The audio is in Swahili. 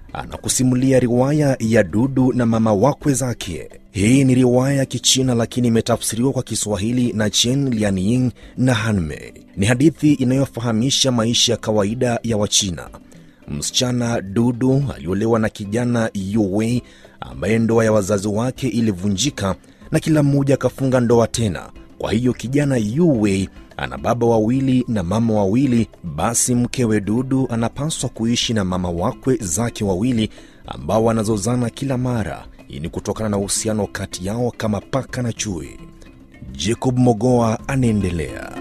anakusimulia riwaya ya Dudu na mama wakwe zake. Hii ni riwaya ya Kichina lakini imetafsiriwa kwa Kiswahili na Chen Lianying na Hanmei. Ni hadithi inayofahamisha maisha ya kawaida ya Wachina. Msichana Dudu aliolewa na kijana Yuwei ambaye ndoa ya wazazi wake ilivunjika na kila mmoja akafunga ndoa tena. Kwa hiyo kijana Yuwei ana baba wawili na mama wawili. Basi mkewe Dudu anapaswa kuishi na mama wakwe zake wawili ambao wanazozana kila mara. Hii ni kutokana na uhusiano kati yao kama paka na chui. Jacob Mogoa anaendelea.